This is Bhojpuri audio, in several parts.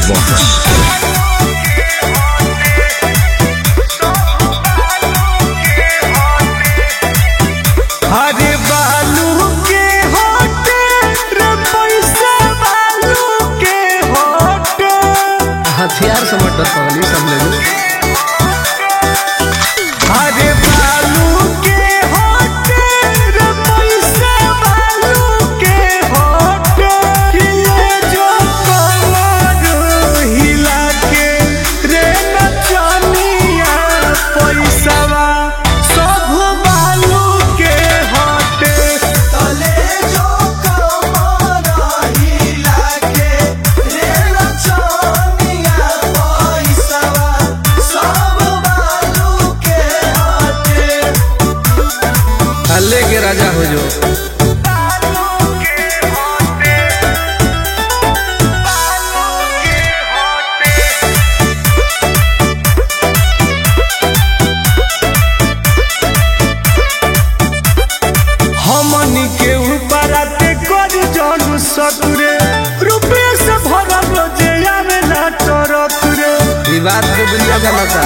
Box. अरे बालू के होटे रे पैसा बालू के होटे हथियार से मटर पगली सब लोग अरे बालू के होटे रे पैसा बालू के होटे ये जो कमर हिला के रे नचनिया पैसावा सब बालू के होटे तले जो कमर हिला के रे नचनिया पैसावा सब बालू के होटे हल्ले के राजा हो जो हमनी के ऊपर आते कर जन सतुरे रुपये से भरल रोजे आवेला टरक रे ई बात को दुनिया जानता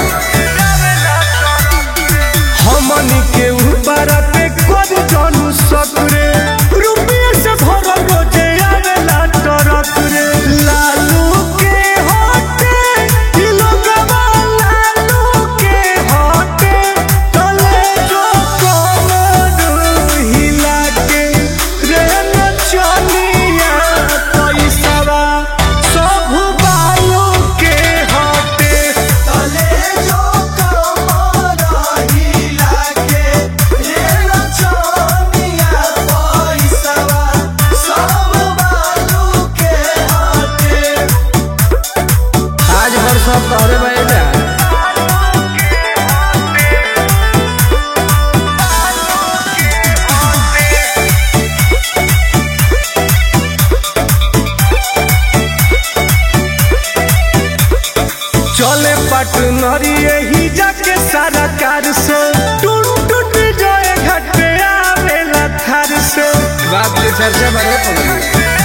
हमनी के ऊपर आते कर जन सतुरे रुपये से भरल रोजे आवेला टरक रे लालू के होटे ई लोगवा लालू के होटे तले जो कमर हिला के रे नचनिया पैसावा सब बालू के होटे तले जो कमर हिला के रे नचनिया पैसावा सब बालू के होटे आज भर सब तोहरे बहेला चले पटनरी यही जाके सारा कार से टूट टूट जाए घटे आवेला थार से बात के चर्चा बड़े पगली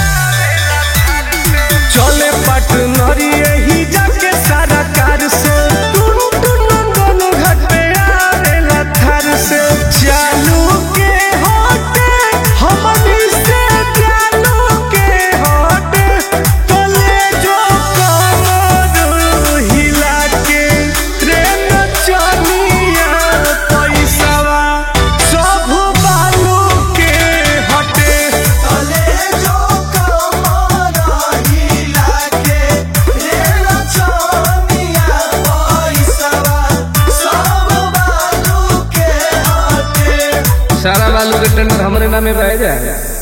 चले पटनरी यही जाके सारा कार से टूट टूट दोनों घटे आवेला थार से चालू के होटे हमनी से चालू के होटे तले जो कमर हिला के रे नचनिया पैसावा सब बालू के हटे तले जो कमर हिला के रे नचनिया पैसावा सब बालू के हटे सारा बालू के टेंडर हमरे नामे बह जाए